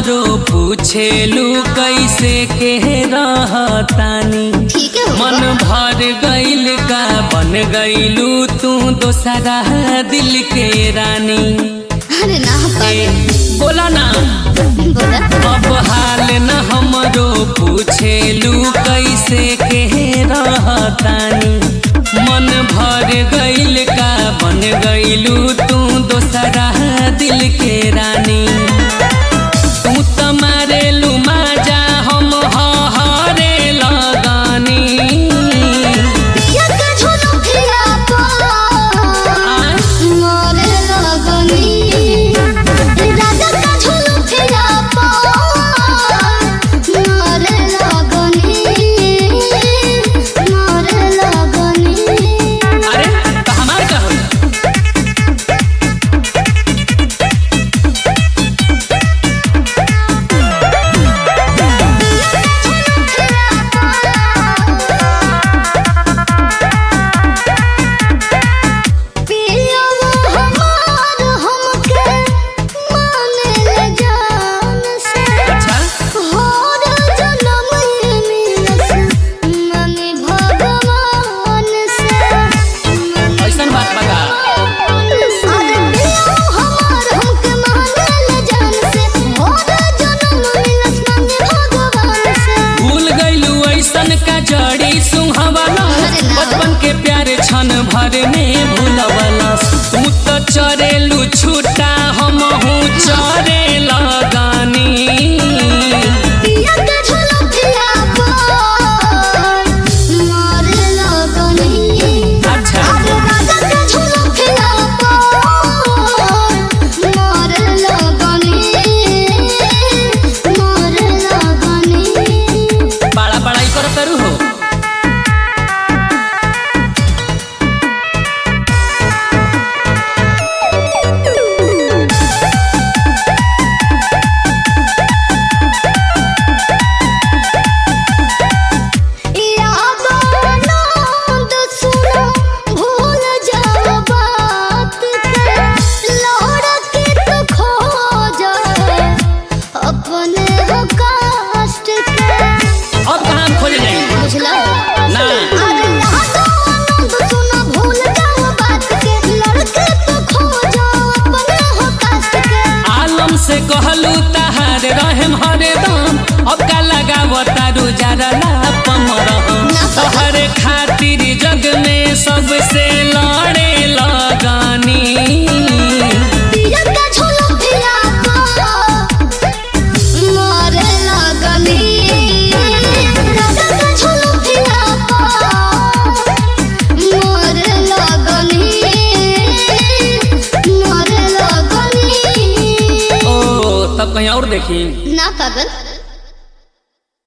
हमरो पूछेलू कैसे के रहतानी ठीक है मन भर गइल का बन गइलू तू दोसरा दिल के रानी अरे ना ए, पागल बोला ना बोला अब हाल न हमरो पूछेलू कैसे के रहतानी मन भर गइल का बन गइलू तू दोसरा दिल के रानी तू त मारेलू माजा हम हरे लगानी पिया का झोलो खिला पा मोरे लगनी राजा का झोलो खिला पा मोरे लगनी मोरे लगनी अरे त हमार का होई पिया हमार हमके माने ले जान से अच्छा होर जन्म मिलस माने भगवान से ऐसन बात बता अरे पिया हमार हमके माने ले जान से होर जन्म मिलस माने भगवान से भूल गइलू ऐसन का जड़ी सुहावला बचपन के प्यारे क्षण भर में भूलवला तू तो चरेलू छूटा हम हूँ चरे लगानी पिया के झोलो खिला पा मोरे लगनी अच्छा अरे राजा के झोलो खिला पा मोरे लगनी मोरे लगनी बड़ा बड़ाई कर करू हो याद आनंद सुनो भूल जाओ बात के लौड़ के तो खो जाए अपने हो कष्ट के अब कहाँ खोज जाई बुझला ना अरे याद आनंद सुनो भूल जाओ बात के लौड़ के तो खो जाओ अपने हो कष्ट के आलम से कहलू तहार रहम हरदम अब का लगाव तारू जरा लापम रहम तोहरे खातिर जग में सबसे लड़े लगानी पिया का झोलो खिला पा मोरे लगनी राजा का झोलो खिला पा मोरे लगनी मोरे लगनी ओ तब कहीं और देखी ना पागल